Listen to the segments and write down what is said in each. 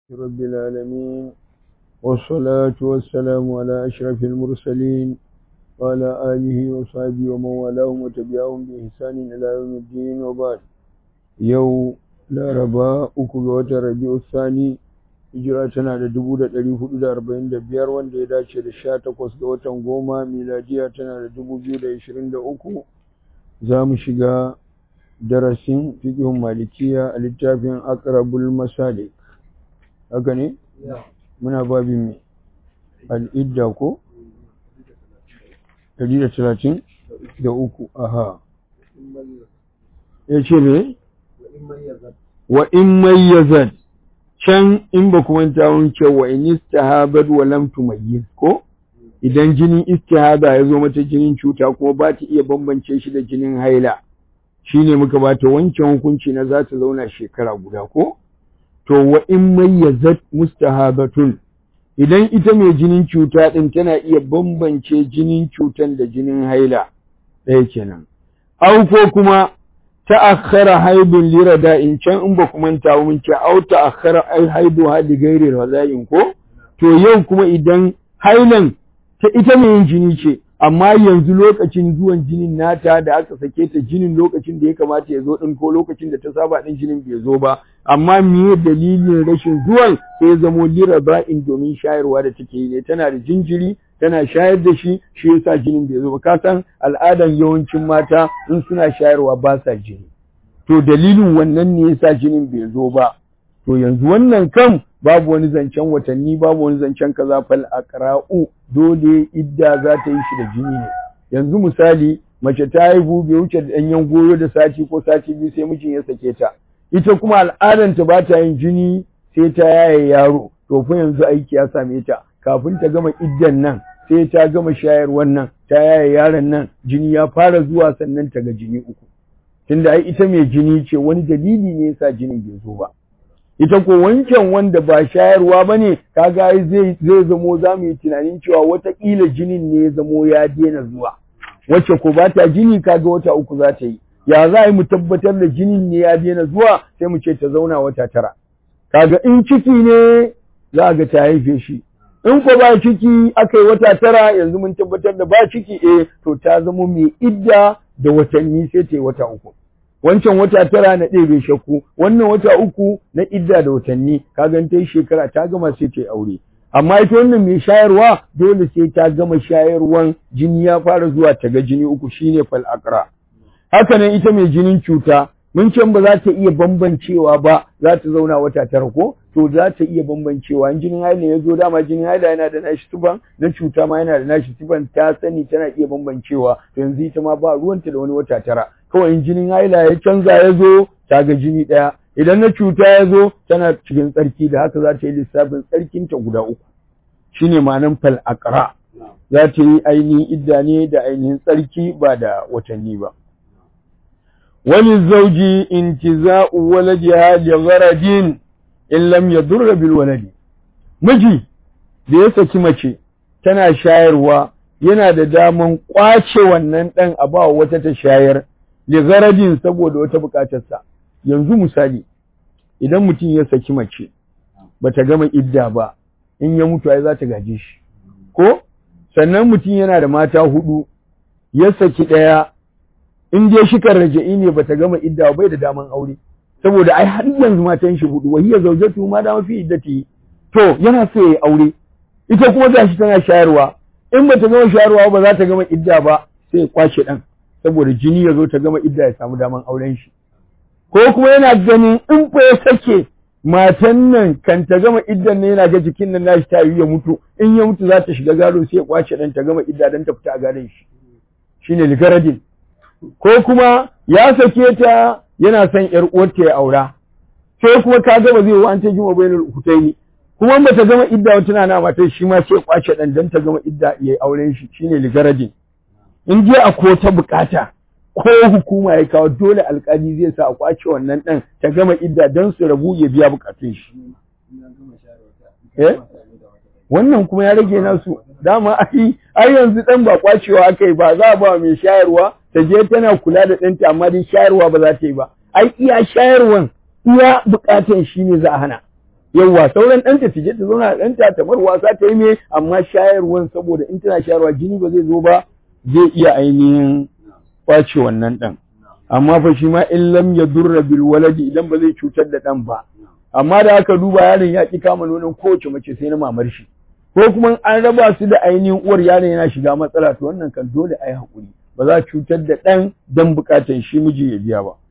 رب العالمين والصلاة والسلام على أشرف المرسلين وعلى آله وصحبه ومن والاهم وتبعهم بإحسان إلى يوم الدين وبعد يوم لا ربا أكو ربيع الثاني hijira tana da dubu da ɗari hudu da arba'in da biyar wanda ya dace da sha takwas ga watan goma miladiya tana da dubu biyu da ashirin da uku za mu shiga darasin fiƙihun malikiya a littafin akrabul masalik haka ne muna babin mai al'idda ko ɗari da talatin da uku aha ya ce me wa in mayyazat can in ba kuma ta wanke wa in istihabat wa lam tumayyiz ko idan jinin istihaba ya zo mata jinin cuta kuma ba ta iya bambance shi da jinin haila shine muka ba ta wancan hukunci na za ta zauna shekara guda ko to wa in mayyazat mustahabatun idan ita mai jinin cuta din tana iya bambance jinin cutan da jinin haila ɗaya kenan au ko kuma ta'akhkhara haidun lirada in can in ba ku manta mun ce au ta'akhkhara ai haidu hadi gairi rada'in ko to yau kuma idan hailan ta ita mai yin jini ce amma yanzu lokacin zuwan jinin nata da aka sake ta jinin lokacin da ya kamata ya zo din ko lokacin da ta saba din jinin bai zo ba amma me dalilin rashin zuwan sai zamo lirada'in domin shayarwa da take yi ne tana da jinjiri tana shayar da shi shi yasa jinin bai zo ba ka san al'adan yawancin mata in suna shayarwa ba sa jini to dalilin wannan ne yasa jinin bai zo ba to yanzu wannan kan babu wani zancen watanni babu wani zancen kaza fal aqra'u dole idda za ta yi shi da jini ne yanzu misali mace ta haihu bai wuce da danyen goyo da sati ko sati biyu sai mijin ya sake ta ita kuma al'adanta ba ta yin jini sai ta yaye yaro to fa yanzu aiki ya same ta kafin ta gama iddan nan sai ta gama shayar wannan ta yaye yaron nan jini ya fara zuwa sannan ta ga jini uku tunda ai ita mai jini ce wani dalili ne yasa jinin bai zo ba ita ko wancan wanda ba shayarwa ba ne kaga zai zai zamo za mu yi tunanin cewa wataƙila jinin ne ya zamo ya daina zuwa wacce ko ba ta jini kaga wata uku za ta yi ya za mu tabbatar da jinin ne ya daina zuwa sai mu ce ta zauna wata tara kaga in ciki ne za ga ta haife shi in ko ba ciki aka yi wata tara yanzu mun tabbatar da ba ciki eh to ta zama mai idda da watanni sai ta yi wata uku wancan wata tara na ɗebe shakku wannan wata uku na idda da watanni ka gan ta yi shekara ta gama sai ta yi aure amma ita wannan mai shayarwa dole sai ta gama shayarwan jini ya fara zuwa ta ga jini uku shine fal aqra haka nan ita mai jinin cuta mun ce ba za ta iya bambancewa ba za ta zauna wata tara ko to za ta iya bambancewa in jinin haila ya zo dama jinin haila yana da nashi tuban na cuta ma yana da nashi tuban ta sani tana iya bambancewa to yanzu ita ma ba ruwanta da wani wata tara kawai in jinin haila ya canza ya zo ta ga jini ɗaya idan na cuta ya zo tana cikin tsarki da haka za ta yi lissafin tsarkinta guda uku shine ma'anan fal aqra za ta yi ainihin idda ne da ainihin tsarki ba da watanni ba وللزوج انتزاء ولدها لغرض in lam yadurra bil waladi miji da ya saki mace tana shayarwa yana da daman kwace wannan dan a ba wata ta shayar li gharadin saboda wata bukatar sa yanzu misali idan mutum ya saki mace bata gama idda ba in ya mutu ai za ta gaje shi ko sannan mutum yana da mata hudu ya saki daya in dai shikar raja'i ne bata gama idda bai da daman aure saboda ai har yanzu matan shi hudu wahiya zaujatu ma da mafi iddati to yana so yayi aure ita kuma gashi tana shayarwa in bata gama shayarwa ba za ta gama idda ba sai kwace dan saboda jini ya zo ta gama idda ya samu daman auren shi ko kuma yana ganin in fa ya sake matan nan kan ta gama iddan ne yana ga jikin nan nashi ta yi ya mutu in ya mutu za ta shiga gado sai ya kwace dan ta gama idda dan ta fita a gadon shi shine ligaradin ko kuma ya sake ta yana son ‘yar uwarta ya aura, sai kuma ka gaba zai wa an ta jima bayanar hutaini, kuma ba ta gama idda wata na matar shi ma sai kwace ɗan don ta gama idda ya auren shi shine ligaradin. In je a ko ta bukata ko hukuma ya kawo dole alkali zai sa a kwace wannan ɗan ta gama idda don su rabu ya biya bukatun shi. Wannan kuma ya rage nasu dama ai ai yanzu ɗan ba kwacewa aka yi ba za a ba mai shayarwa ta je tana kula da ɗanta amma dai shayarwa ba za ta yi ba ai iya shayarwan iya buƙatan shi ne za a hana yawwa sauran ɗanta ta je ta zauna da ɗanta ta bar wasa ta yi me amma shayarwan saboda in tana shayarwa jini ba zai zo ba zai iya ainihin kwace wannan ɗan amma fa shi ma in lam yadurra bil waladi idan ba zai cutar da ɗan ba amma da aka duba yaron ya ki kama nonon kowace mace sai na mamar shi ko kuma an raba su da ainihin uwar yaron yana shiga matsala to wannan kan dole a yi haƙuri ba za a cutar da ɗan don buƙatar shi miji ya biya ba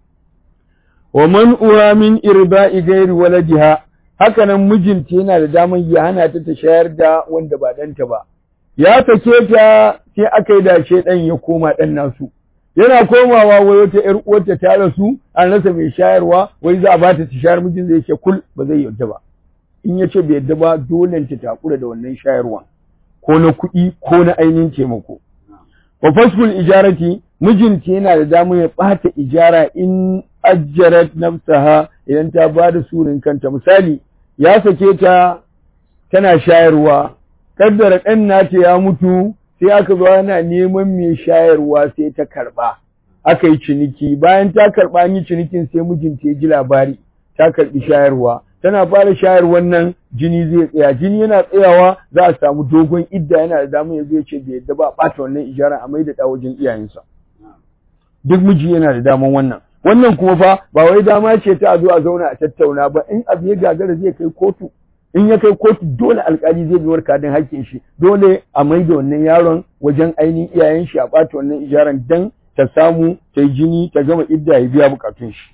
wa man uwa min irba'i gairi waladiha haka nan mijinta yana da damar ya hana ta ta shayar da wanda ba ɗanta ba ya sake ta sai aka yi dace ɗan ya koma ɗan nasu yana komawa wai wata ƴar uwarta ta rasu an rasa mai shayarwa wai za a ba ta shayar mijin zai ce kul ba zai yarda ba in ya ce bai yarda ba dole ta takura da wannan shayarwa ko na kuɗi ko na ainihin taimako wa fasful ijarati mijinta yana da damar ya ɓata ijara in ajjarat nafsaha idan ta ba da surin kanta misali ya sake ta tana shayarwa kaddara ɗan nata ya mutu sai aka zo ana neman mai shayarwa sai ta karɓa aka yi ciniki bayan ta karɓa an yi cinikin sai mijinta ya ji labari ta karɓi shayarwa tana fara shayarwan nan jini zai tsaya jini yana tsayawa za a samu dogon idda yana da damar ya zo ya ce bai yadda ba ɓata wannan ijara a maida ɗa wajen iyayensa duk miji yana da daman wannan wannan kuma fa ba wai dama ce ta a zo a zauna a tattauna ba in abu ya gagara zai kai kotu in ya kai kotu dole alkali zai bi kadin hakkin shi dole a mai da wannan yaron wajen ainihin iyayen shi a ɓata wannan ijaran dan ta samu ta yi jini ta gama idda ya biya bukatun shi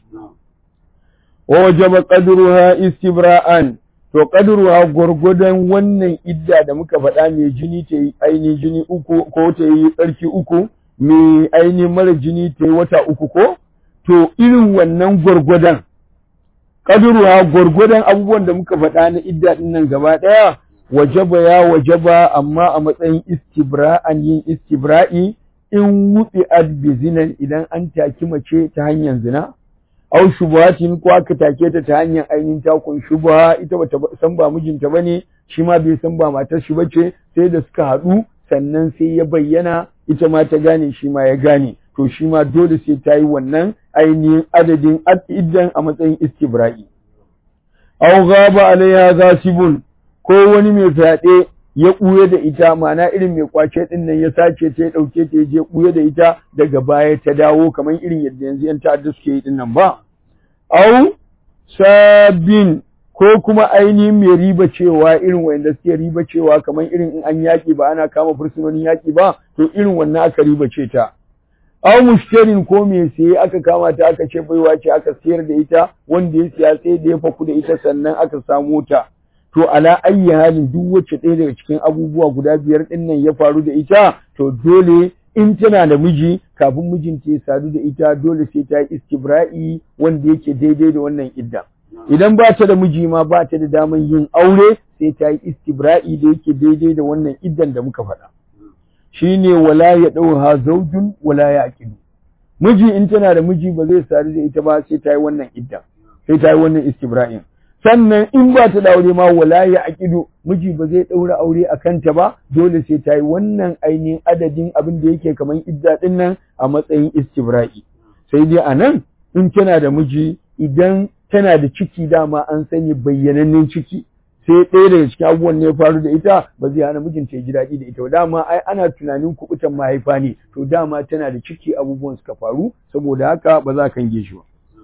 wa wajaba qadruha istibra'an to qadruha gurgudan wannan idda da muka faɗa mai jini ta yi ainihin jini uku ko ta yi tsarki uku mai ainihin mara jini ta yi wata uku ko to irin wannan gwargwadon ƙadurwa gwargwadon abubuwan da muka faɗa na idda ɗin nan gaba ɗaya wajaba ya wajaba amma a matsayin istibra'an yin istibra'i in wuɗi bi zinan idan an taki mace ta hanyar zina au shubuhatin ko aka take ta ta hanyar ainihin takun shubuha ita bata san ba mijinta bane shi ma bai san ba matar shi bace sai da suka haɗu sannan sai ya bayyana ita ma ta gane shi ma ya gane to shi ma dole sai ta yi wannan ainihin adadin iddan a matsayin istibra'i. Aw gaba alaiha gasibun ko wani mai fyaɗe ya ɓuye da ita ma'ana irin mai kwace ɗin nan ya sace ta ya ɗauke ta ya je ɓuye da ita daga baya ta dawo kamar irin yadda yanzu ‘yan ta'adda suke yi ɗin nan ba. Au sabin ko kuma ainihin mai riba cewa irin wanda suke riba cewa kamar irin in an yaƙi ba ana kama fursunonin yaƙi ba to irin wannan aka riba ce ta. aw mushtarin ko me siye aka kama ta aka ce baiwa ce aka siyar da ita wanda ya siya sai da ya faku da ita sannan aka samu ta to ala ayyi halin duk wacce ɗaya daga cikin abubuwa guda biyar ɗin nan ya faru da ita to dole in tana da miji kafin mijinta ya sadu da ita dole sai ta yi istibra'i wanda yake daidai da wannan idda idan ba ta da miji ma ba ta da daman yin aure sai ta yi istibra'i da yake daidai da wannan iddan da muka faɗa shine wala ya ɗauha zaujun wala ya aqidu miji in tana da miji ba zai sadu da ita ba sai ta yi wannan idda sai ta yi wannan istibra'in sannan in ba ta da aure ma wala ya aqidu miji ba zai ɗaura aure a kanta ba dole sai ta yi wannan ainihin adadin abin da yake kamar idda ɗin nan a matsayin istibra'i sai dai a nan in tana da miji idan tana da ciki dama an sani bayyanannen ciki sai ɗaya daga cikin abubuwan ne ya faru da ita ba zai hana mijinta ya ji daɗi da ita ba dama ai ana tunanin kuɓutan mahaifa ne to dama tana da ciki abubuwan suka faru saboda haka ba za ka kange shi ba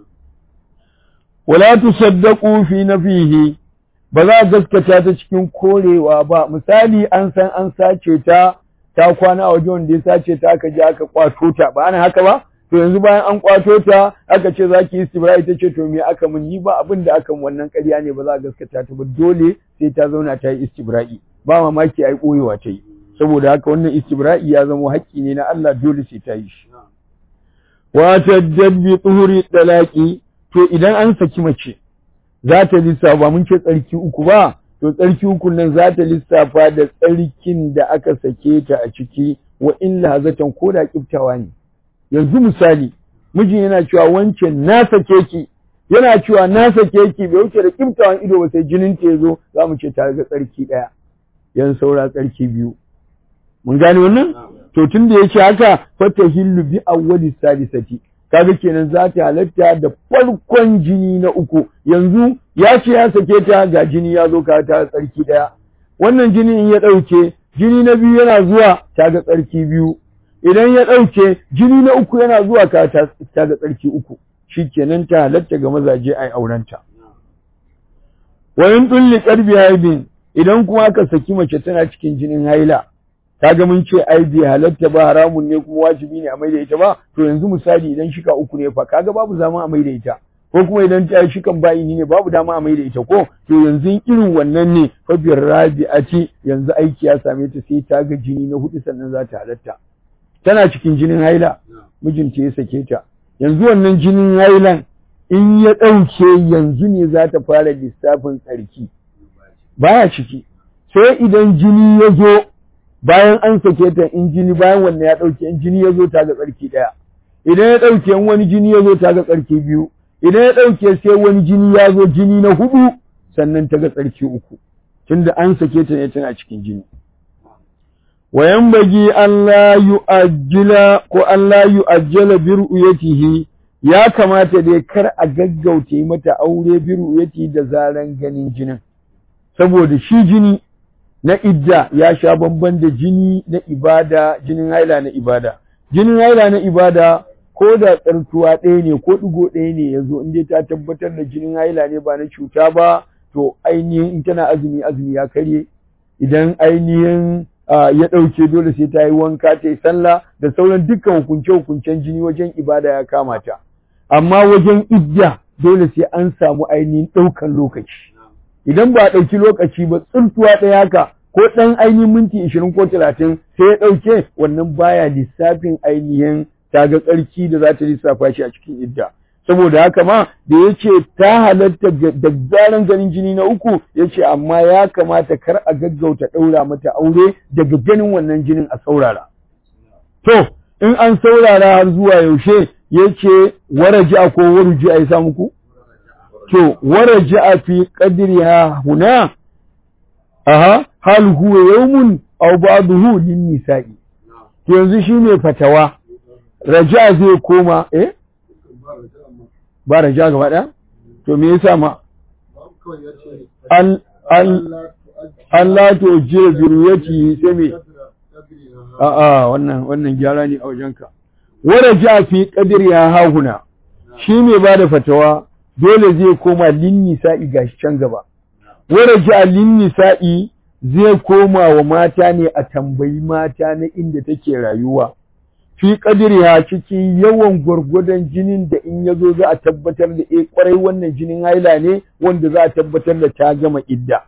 wala tusaddaqu fi nafihi ba za a gaskata ta cikin korewa ba misali an san an sace ta ta kwana a wajen wanda ya sace ta aka je aka kwato ta ba ana haka ba to yanzu bayan an kwato ta aka ce za ki yi istibra ita ce to me aka mun yi ba abin da aka wannan ƙarya ne ba za a gaskata ta ba dole sai ta zauna ta yi istibra'i ba mamaki ai koyewa ta yi saboda haka wannan istibra'i ya zama haƙƙi ne na Allah dole sai ta yi shi wa tajaddi tuhuri talaqi to idan an saki mace za ta lissafa mun ce tsarki uku ba to tsarki uku nan za ta lissafa da tsarkin da aka sake ta a ciki wa in lahazatan ko da kiftawa ne yanzu misali mijin yana cewa wancan na sake ki yana cewa na sake ki bai wuce da kiftawan ido ba sai jinin ta yazo za mu ce ta ga tsarki ɗaya yan saura tsarki biyu mun gane wannan to tun da yake haka fata hillu bi awwali sadisati kaga kenan za ta halatta da farkon jini na uku yanzu ya ce ya sake ta ga jini ya zo ka ta tsarki ɗaya wannan jini in ya ɗauke jini na biyu yana zuwa ta ga tsarki biyu idan ya ɗauke jini na uku yana zuwa ka ta ga tsarki uku shi kenan ta halatta ga mazaje a aurenta wa in tulli qarbi haibin idan kuma aka saki mace tana cikin jinin haila kaga mun ce ai bai halatta ba haramun ne kuma wajibi ne a maida ita ba to yanzu misali idan shika uku ne fa kaga babu zama a maida ita ko kuma idan ta shikan bayi ne babu dama a maida ita ko to yanzu irin wannan ne fa bir rabi'ati yanzu aiki ya same ta sai ta ga jini na hudu sannan za ta halatta tana cikin jinin haila mijinta ya sake ta yanzu wannan jinin hailan in ya ɗauke yanzu ne za ta fara lissafin tsarki baya ciki sai idan jini ya zo bayan an sake ta in jini bayan wannan ya ɗauke in jini ya zo ta ga tsarki ɗaya idan ya ɗauke in wani jini ya zo ta ga tsarki biyu idan ya ɗauke sai wani jini ya zo jini na hudu sannan ta ga tsarki uku tunda an sake ta ne tana cikin jini wayan bagi Allah yu'ajjila ko Allah yu'ajjala bi ru'yatihi ya kamata dai kar a gaggauta mata aure bi ru'yati da zaran ganin jinin saboda shi jini na idda ya sha bamban da jini na ibada jinin haila na ibada jinin haila na ibada ko da tsartuwa ɗaya ne ko ɗigo ɗaya ne ya zo in ta tabbatar da jinin haila ne ba na cuta ba to ainihin in tana azumi azumi ya karye idan ainihin ya ɗauke dole sai ta yi wanka ta yi sallah da sauran dukkan hukunce-hukuncen jini wajen ibada ya kama ta amma wajen idda dole sai an samu ainihin ɗaukan lokaci idan ba a ɗauki lokaci ba tsuntuwa ɗaya haka ko ɗan ainihin minti ishirin ko talatin sai ya ɗauke wannan baya lissafin ainihin ta ga tsarki da za ta lissafa shi a cikin idda saboda haka ma da ya ce ta halatta da zaran ganin jini na uku ya ce amma ya kamata kar a gaggauta ɗaura mata aure daga ganin wannan jinin a saurara to in an saurara har zuwa yaushe ya ce waraja ko waruji a yi sa muku to waraja fi qadriha huna aha hal huwa yawmun aw ba'dahu lin nisa'i to yanzu shine fatawa raja zai koma eh ba raja gaba ɗaya? To me yasa ma? Allah to je zuriyati sai me? A'a wannan wannan gyara ne a wajenka. Wara ja fi qadir ya hahuna. Shi me ba da fatawa dole zai koma lin nisa'i gashi can gaba. Wara ja lin nisa'i zai koma wa mata ne a tambayi mata na inda take rayuwa. fi kadiriya ciki yawan gwargwadon jinin da in ya zo za a tabbatar da e kwarai wannan jinin haila ne wanda za a tabbatar da ta gama idda.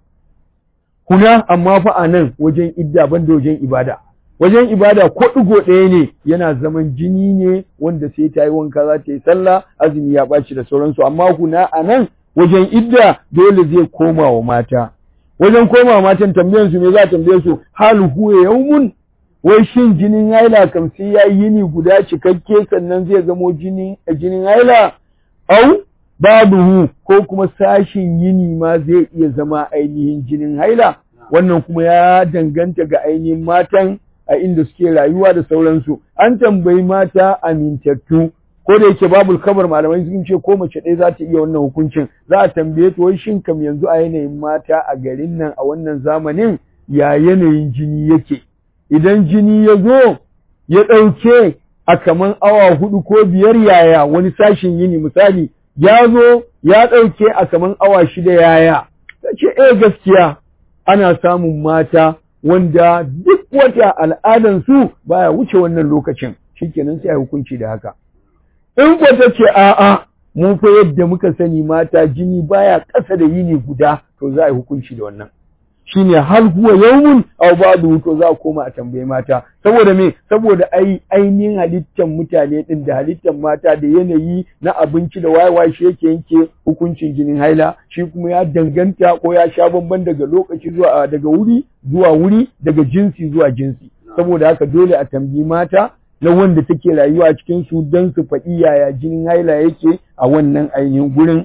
Kuna amma fa a nan wajen idda banda wajen ibada. Wajen ibada ko ɗigo ɗaya ne yana zaman jini ne wanda sai ta yi wanka za ta yi sallah azumi ya ɓaci da sauransu amma kuna a nan wajen idda dole zai koma wa mata. Wajen koma matan tambayansu me za a tambaye su hal huwa yaumun wai shin jinin haila kam sai ya yi yini guda cikakke sannan zai zamo jinin jinin haila au babuhu ko kuma sashin yini ma zai iya zama ainihin jinin haila wannan kuma ya danganta ga ainihin matan a inda suke rayuwa da sauransu an tambayi mata amintattu ko da yake babu kabar malamai sun ce ko mace ɗaya za ta iya wannan hukuncin za a tambaye ta wai shin kam yanzu a yanayin mata a garin nan a wannan zamanin ya yanayin jini yake idan jini ya zo ya ɗauke a kaman awa hudu ko biyar yaya wani sashin yini misali ya zo ya ɗauke a kaman awa shida yaya ta ce eh gaskiya ana samun mata wanda duk wata al'adansu baya wuce wannan lokacin shikenan sai a hukunci da haka in ko ta ce a'a mun fa yadda muka sani mata jini baya ƙasa da yini guda to za a yi hukunci da wannan shine hal huwa yawmun aw ba'du to za a koma a tambaye mata saboda me saboda ai ainihin halittar mutane din da halittar mata da yanayi na abinci da wayewa shi yake yanke hukuncin jinin haila shi kuma ya danganta ko ya sha bamban daga lokaci zuwa daga wuri zuwa wuri daga jinsi zuwa jinsi saboda haka dole a tambayi mata na wanda take rayuwa cikin su don su faɗi yaya jinin haila yake a wannan ainihin gurin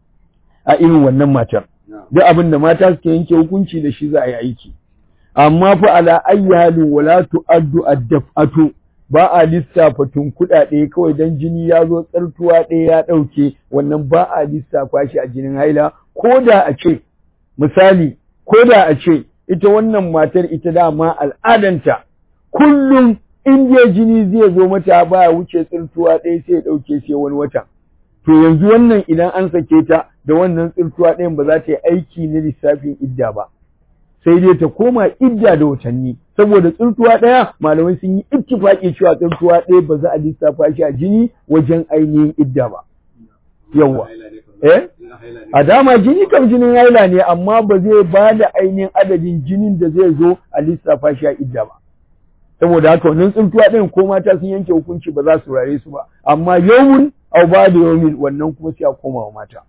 a irin wannan matar duk abin da mata suke yanke hukunci da shi za a yi aiki amma fa ala ayyi halin wala tu'addu ad-daf'atu ba a lissafa tun kuɗaɗe kawai dan jini ya zo tsartuwa ɗaya ya ɗauke wannan ba a lissafa shi a jinin haila ko da a ce misali ko da a ce ita wannan matar ita dama al'adanta kullum in dai jini zai zo mata baya wuce tsirtuwa ɗaya sai ya ɗauke sai wani wata to yanzu wannan idan an sake ta da wannan tsirtuwa ɗayan ba za ta yi aiki na lissafin idda ba sai dai ta koma idda da watanni saboda tsirtuwa ɗaya malamai sun yi ittifaki cewa tsirtuwa ɗaya ba za a lissafa shi a jini wajen ainihin idda ba yawwa eh a dama jini kam jinin haila ne amma ba zai ba da ainihin adadin jinin da zai zo a lissafa shi a idda ba saboda haka wannan tsintuwa ɗin ko mata sun yanke hukunci ba za su rare su ba amma yawun au ba da yawmin wannan kuma sai a koma wa mata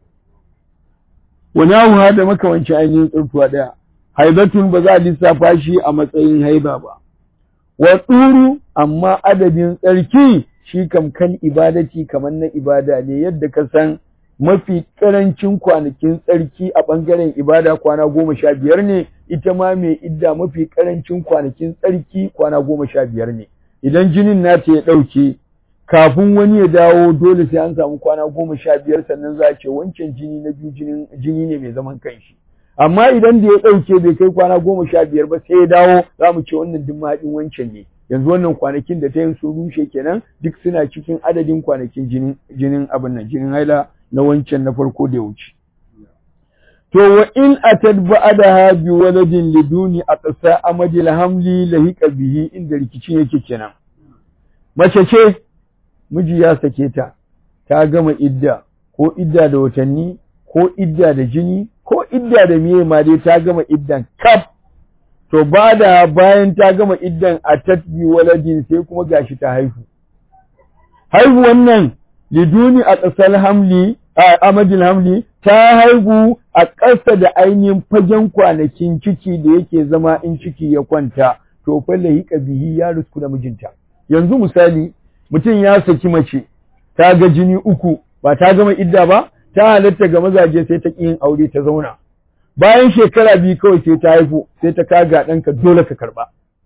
wani abu da makamanci ainihin tsintuwa ɗaya haibatun ba za a lissafa shi a matsayin haiba ba wa tsuru amma adadin tsarki shi kam kan ibadati kamar na ibada ne yadda ka san mafi karancin kwanakin tsarki a ɓangaren ibada kwana goma sha biyar ne ita ma mai idda mafi karancin kwanakin tsarki kwana goma sha biyar ne idan jinin nata ya ɗauke kafin wani ya dawo dole sai an samu kwana goma sha biyar sannan za a ce wancan jini na biyu jini ne mai zaman kanshi amma idan da ya ɗauke bai kai kwana goma sha biyar ba sai ya dawo za mu ce wannan duk mahaɗin wancan ne yanzu wannan kwanakin da ta yin sun rushe kenan duk suna cikin adadin kwanakin jinin jinin abin nan jinin haila na wancan na farko da ya wuce to wa in atad ba'daha bi waladin liduni aqsa amadil hamli lahiqa bihi inda rikicin yake kenan mace ce miji ya sake ta ta gama idda ko idda da watanni ko idda da jini ko idda da miye ma dai ta gama iddan kaf to ba da bayan ta gama iddan a tatbi waladin sai kuma gashi ta haihu haihu wannan liduni a ƙasar hamli a amadin hamli ta haihu a ƙasa da ainihin fagen kwanakin ciki da yake zama in ciki ya kwanta to fa lahiqa bihi ya rusku da mijinta yanzu misali mutum ya saki mace ta ga jini uku ba ta gama idda ba ta halatta ga mazaje sai ta ƙi yin aure ta zauna bayan shekara biyu kawai sai ta haihu sai ta kaga ɗanka dole ka karɓa.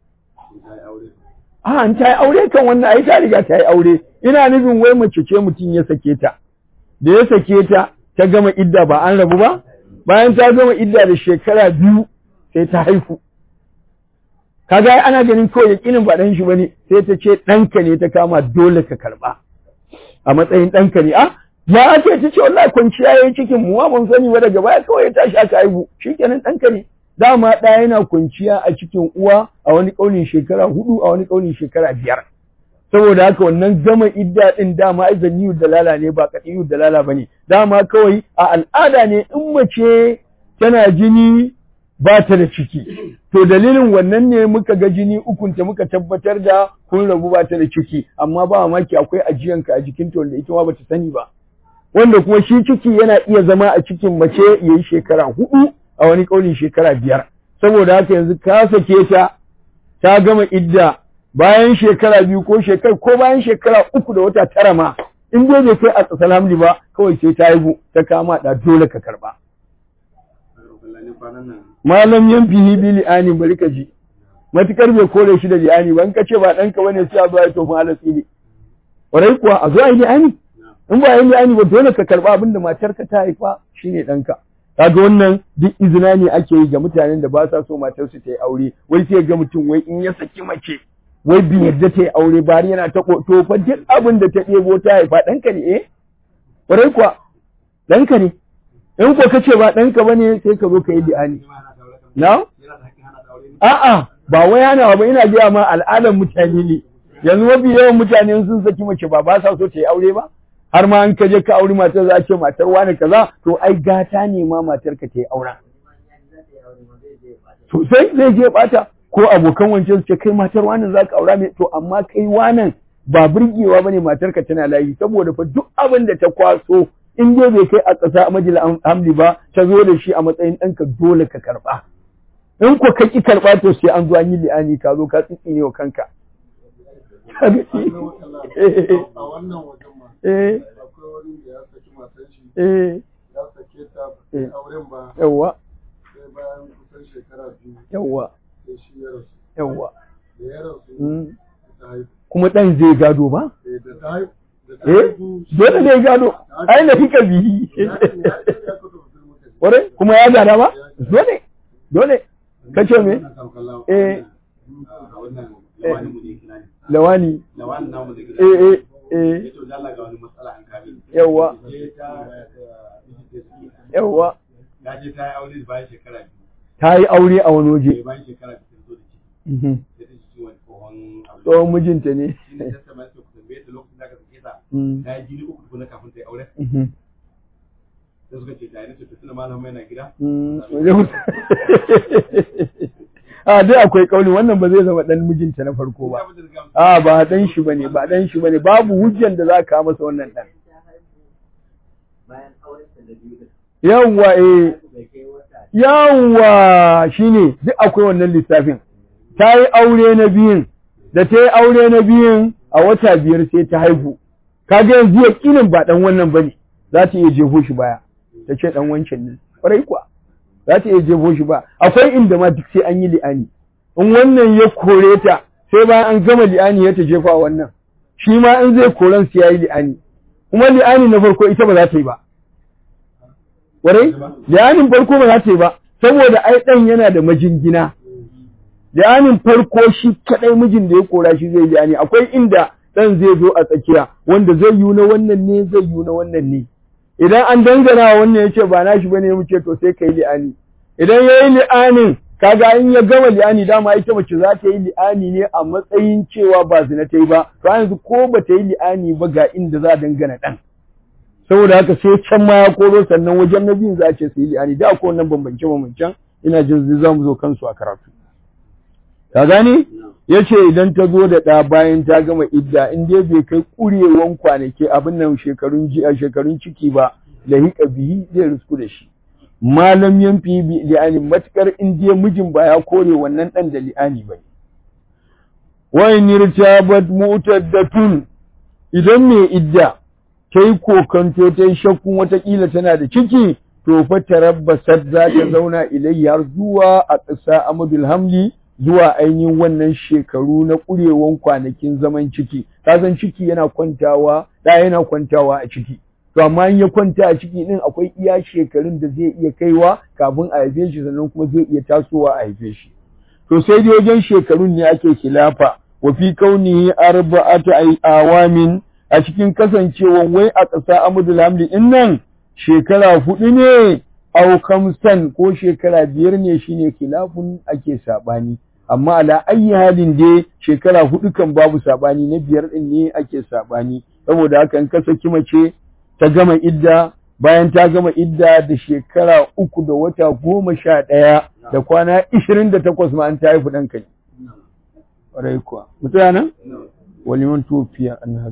A an ta yi aure kan wannan ai ta riga ta yi aure ina nufin wai mace ce mutum ya sake ta da ya sake ta ta gama idda ba an rabu ba bayan ta gama idda da shekara biyu sai ta haihu kaga ana ganin kawai yakinin ba ɗan shi bane sai ta ce ɗanka ne ta kama dole ka karɓa a matsayin ɗanka ne a ya ake ta ce wallahi kwanciya yayi cikin mu ma ban sani ba daga baya kawai ya tashi aka haihu shikenan ɗanka ne dama ɗaya yana kwanciya a cikin uwa a wani ƙaunin shekara hudu a wani ƙaunin shekara biyar saboda haka wannan gama idda ɗin dama ai zanniyu dalala ne ba qatiyu dalala bane dama kawai a al'ada ne in mace tana jini ba ta da ciki to dalilin wannan ne muka ga jini ukunta muka tabbatar da kun rabu ba ta da ciki amma ba mamaki akwai ajiyanka a jikinta wanda ita ma bata sani ba wanda kuma shi ciki yana iya zama a cikin mace yayi shekara hudu a wani kaulin shekara biyar saboda haka yanzu ka sake ta ta gama idda bayan shekara biyu ko shekara ko bayan shekara uku da wata tara ma in dai bai kai a tsasal hamli ba kawai sai ta haihu ta kama da dole ka karba malam yan fihi bi li'ani bari ka ji matukar bai kore shi da li'ani ba in ka ce ba ɗanka bane sai a zo ya tofin alatsi ne ƙwarai kuwa a zo a yi li'ani in ba yi li'ani ba dole ka karba abin da matarka ta haifa shine ɗanka kaga wannan duk izina ne ake yi ga mutanen da ba sa so matarsu ta yi aure wai sai ga mutum wai in ya saki mace wai bi yadda ta yi aure bari yana ta to fa duk abin da ta ɗebo ta haifa ɗanka ne eh ƙwarai kuwa ɗanka ne in ko kace ba ɗanka ba ne sai ka zo ka yi li'ani na a'a ba wai hana ba ina gaya ma al'adar mutane ne yanzu mafi yawan mutane sun saki mace ba ba sa so ta yi aure ba har ma an ka je ka auri matar za a ce matar wani kaza to ai gata ne ma matar ka ta yi aura to sai zai je bata ko abokan wancan su ce kai matar wani za ka aura mai to amma kai wanan ba burgewa bane matar ka tana layi saboda fa duk abin da ta kwaso in dai bai kai a ƙasa a majal hamli ba ta zo da shi a matsayin ɗanka dole ka karɓa in ko ka ki karɓa to sai an zo an yi li'ani ka zo ka tsitsi ne wa kanka a wannan wajen ma eh akwai wani da ya saki matan shi eh ya sake ta bai auren ba yawwa sai bayan kusan shekara biyu yawwa sai shi ya rasu yawwa da ya rasu mm ita ta haihu kuma ɗan zai gado ba eh da ta haihu da ta eh haihu dole zai gado ai na fika bihi ƙwarai kuma ya gada ba dole dole ka ce me eh lawani lawan namu da gida eh eh eh ya to dalla ga wani matsala an kame yawa je ta mijin yawa da suke ya je ta yi aure da bayan shekara biyu ta yi aure a wani waje sai bayan shekara biyu ta zo da ciki Mhm. sai ta ji ciwon tsohon abu tsohon mijinta ne shi ne ta sama sai ku tambaye ta lokacin da aka sake ta Mm. ta yi jini uku tukuna kafin ta yi aure Mhm. sai suka ce ta yi nace to tuna malam yana gida Mm. Zai mutu. a dai akwai kauli wannan ba zai zama dan mijinta na farko ba a ba dan shi bane ba dan shi bane babu hujjan da za ka masa wannan dan bayan auren da biyu da yawwa eh bai kai wata yawwa shine duk akwai wannan lissafin ta yi aure na biyun da ta yi aure na biyun a wata biyar sai ta haihu kaga yanzu yakinin ba dan wannan bane za ta iya jefo shi baya ta ce dan wancan ne kwarai kuwa za ta iya jefo shi ba akwai inda ma duk sai an yi li'ani in wannan ya kore ta sai bayan an gama li'ani ya ta jefa wa wannan shi ma in zai koran su yayi li'ani kuma li'ani na farko ita ba za ta yi ba Warai, li'anin farko ba za ta yi ba, saboda ai ɗan yana da majingina. Li'anin farko shi kaɗai mijin da ya kora shi zai li'ani, akwai inda ɗan zai zo a tsakiya, wanda zai yi na wannan ne, zai yi na wannan ne. Idan an dangana wa wannan ya ce ba na shi bane mu ce to sai ka yi li'ani. Idan ya yi li'anin, kaga in ya gama li'ani dama ita mace za ta yi li'ani ne a matsayin cewa ba zina ta yi ba, to yanzu ko ba ta yi li'ani ba ga inda za a dangana ɗan. saboda haka sai can ma ya koro sannan wajen na biyun za a ce su yi li'ani da akwai wannan bambance bambancen ina jin za mu zo kansu a karatu ka gane ya ce idan ta zo da ɗa bayan ta gama idda in dai bai kai ƙurewan kwanaki abin nan shekarun ji a shekarun ciki ba da hiƙa bihi zai risku da shi malam yanfi bi li'ani matukar in dai mijin ba ya kore wannan ɗan da li'ani ba wa in irtabat mu'taddatun idan mai idda ta yi kokanto ta yi shakkun watakila tana da ciki to fa tarabbasat za ta zauna ilayya har zuwa a ƙasa amadul hamli zuwa ainihin wannan shekaru na ƙurewan kwanakin zaman ciki kasan ciki yana kwantawa da yana kwantawa a ciki to amma in ya kwanta a ciki din akwai iya shekarun da zai iya kaiwa kafin a haife shi sannan kuma zai iya tasowa a haife shi to sai dai wajen shekarun ne ake khilafa wa fi kaunihi arba'atu awamin a cikin kasancewan wai a ƙasa Amudul Hamdi ɗin nan shekara hudu ne au kamsan ko shekara biyar ne shine khilafun ake saɓani amma ala ayi halin dai shekara hudu kan babu saɓani na biyar ɗin ne ake saɓani saboda haka in ka saki mace ta gama idda bayan ta gama idda da shekara uku da wata goma sha ɗaya da kwana ishirin da takwas ma an ta haifu ɗan kai. Ƙwarai kuwa. Mutane? Waliman tofiya an